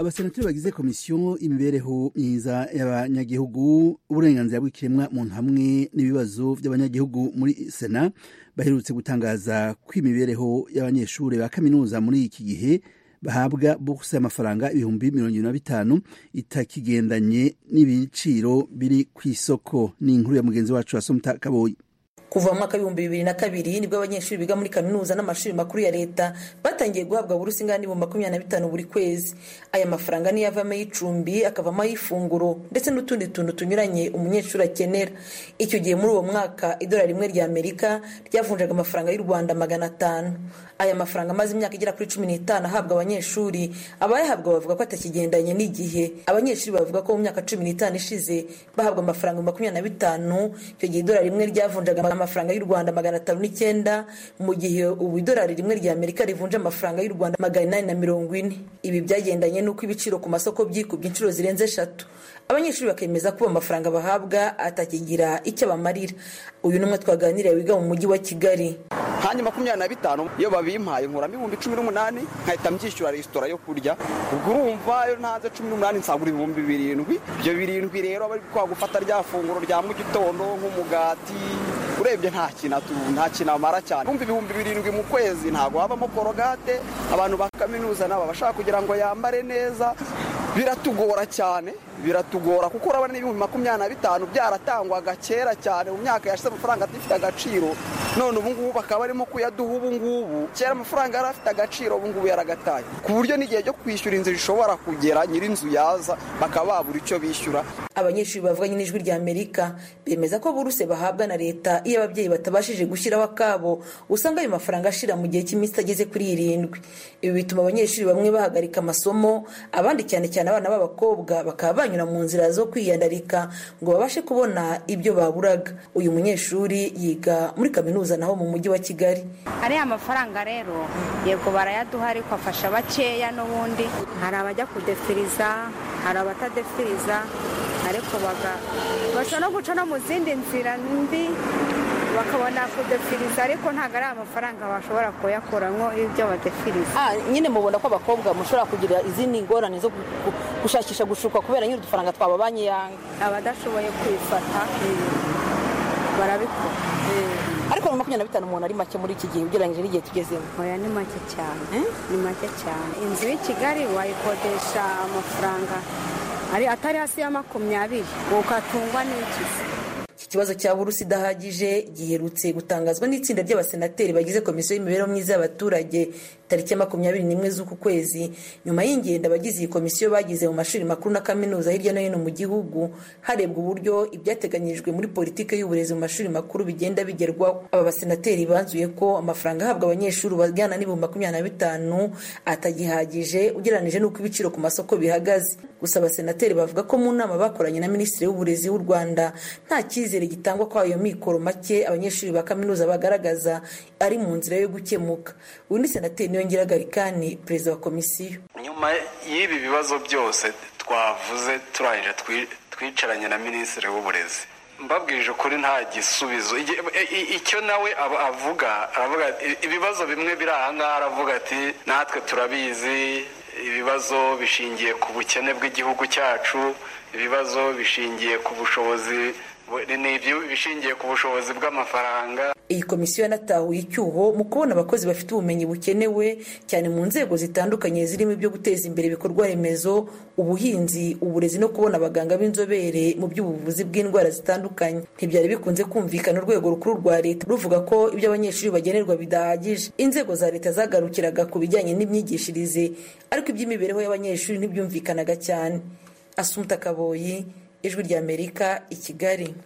abasenateri bagize komisiyo imibereho myiza y'abanyagihugu uburenganzira bw'ikiremwa muntu hamwe n'ibibazo by'abanyagihugu muri sena baherutse gutangaza ko imibereho y'abanyeshuri ba kaminuza muri iki gihe bahabwa buruse y'amafaranga ibihumbi mirongo irindwi na bitanu itakigendanye n'ibiciro biri ku isoko ni inkuru ya mugenzi wacu wasumuta kaboyi kuva mu mwaka w'ibihumbi bibiri na kabiri nibwo abanyeshuri biga muri kaminuza n'amashuri makuru ya leta batangiye guhabwa burusi ingana n'ibihumbi makumyabiri na bitanu buri kwezi aya mafaranga niyo avamo ay'icumbi akavamo ay'ifunguro ndetse n'utundi tuntu tunyuranye umunyeshuri akenera icyo gihe muri uwo mwaka idolari rimwe rya amerika ryavunjaga amafaranga y'u rwanda magana atanu aya mafaranga amaze imyaka igera kuri cumi n'itanu ahabwa abanyeshuri abayahabwa bavuga ko atakigendanye n'igihe abanyeshuri bavuga ko mu myaka cumi n'itanu ishize bahabwa amafaranga makumyabiri na bitanu icyo gihe idolari rimwe ryavunjaga amafaranga y'u rwanda magana atanu n'icyenda mu gihe ubu idolari rimwe rya amerika rivunja amafaranga y'u rwanda magana inani na mirongo ine ibi byagendanye n'uko ibiciro ku masoko byikubye inshuro zirenze eshatu abanyeshuri bakemeza ko amafaranga bahabwa atakigira icyo abamarira uyu ni umwe twaganiriye wiga mu mujyi wa kigali hanyuma makumyabiri na bitanu iyo babimpaye nkuramo ibihumbi cumi n'umunani nkahita mbyishyura resitora yo kurya ubwo urumva iyo ntanze cumi n'umunani nsagura ibihumbi birindwi ibyo birindwi rero aba ari gufata rya funguro rya mu gitondo nk'umugati urebye nta kintu nta kintu amara cyane kumva ibihumbi birindwi mu kwezi ntabwo habamo korogate abantu ba kaminuza nabo bashaka kugira ngo yambare neza biratugora cyane biratugora kuko urabona n'ibihumbi makumyabiri na bitanu byaratangwaga kera cyane mu myaka yashize amafaranga adafite agaciro none ubu ngubu bakaba barimo kuyaduha ubu ngubu kera amafaranga yari afite agaciro ubu ngubu yaragataye ku buryo n'igihe cyo kwishyura inzu rishobora kugera nyir'inzu yaza bakaba babura icyo bishyura abanyeshuri bavuganye n'ijwi rya amerika bemeza ko buruse bahabwa na leta iyo ababyeyi batabashije gushyiraho akabo usanga ayo mafaranga ashira mu gihe cy'iminsi itageze kuri irindwi ibi bituma abanyeshuri bamwe bahagarika amasomo abandi cyane cyane abana b'abakobwa bakaba banyura mu nzira zo kwiyandarika ngo babashe kubona ibyo baburaga uyu munyeshuri yiga muri kaminuza naho mu mujyi wa kigali ariya mafaranga rero yego barayaduha ariko afasha bakeya n'ubundi hari abajya kudefiriza hari abatadefiriza ariko baca no guca no mu zindi nzira mbi bakabona kudefiriza ariko ntabwo ari amafaranga bashobora kuyakuramo ibyo badefiriza nyine mubona ko abakobwa mushobora kugira izindi ngorane zo gushakisha gushukwa kubera nyine udufaranga twababanye yanga abadashoboye kwifata barabikora ariko mu makumyabiri na bitanu umuntu ari make muri iki gihe ugereranyije n'igihe tugezemo oya ni make cyane ni make cyane inzu y'i kigali wayikodesha amafaranga atari hasi ya makumyabiri ukatungwa n'ikizi iki kibazo cya burusi idahagije giherutse gutangazwa n'itsinda ry'abasenateri bagize komisiyo y'imibereho myiza y'abaturage tariki ya makumyabiri n'imwe z'uku kwezi nyuma y'ingendo abagize iyi komisiyo bagize mu mashuri makuru na kaminuza hirya no hino mu gihugu harebwa uburyo ibyateganyijwe muri politiki y'uburezi mu mashuri makuru bigenda bigerwaho aba basenateri banzuye ko amafaranga ahabwa abanyeshuri bajyana n'ibihumbi makumyabiri na bitanu atagihagije ugereranyije n'uko ibiciro ku masoko bihagaze gusa abasenateri bavuga ko mu nama bakoranye na minisitiri w'uburezi w'u rwanda nta cyizere gitangwa ko ayo mikoro make abanyeshuri ba kaminuza bagaragaza ari mu nzira yo gukemuka undi senateri niwe ngiragarikani perezida wa komisiyo nyuma y'ibi bibazo byose twavuze turangije twicaranye na minisitiri w'uburezi mbabwije ukuri nta gisubizo icyo nawe avuga aravuga ibibazo bimwe biri aha ngaha aravuga ati natwe turabizi ibibazo bishingiye ku bukene bw'igihugu cyacu ibibazo bishingiye ku bushobozi ni ibishingiye ku bushobozi bw'amafaranga iyi komisiyo yanatahuye icyuho mu kubona abakozi bafite ubumenyi bukenewe cyane mu nzego zitandukanye zirimo ibyo guteza imbere ibikorwa remezo ubuhinzi uburezi no kubona abaganga b'inzobere mu by'ubuvuzi bw'indwara zitandukanye ntibyari bikunze kumvikana urwego rukuru rwa leta ruvuga ko ibyo abanyeshuri bagenerwa bidahagije inzego za leta zagarukiraga ku bijyanye n'imyigishirize ariko iby'imibereho y'abanyeshuri ntibyumvikanaga cyane asumuta kaboyi ijwi ry'amerika i kigali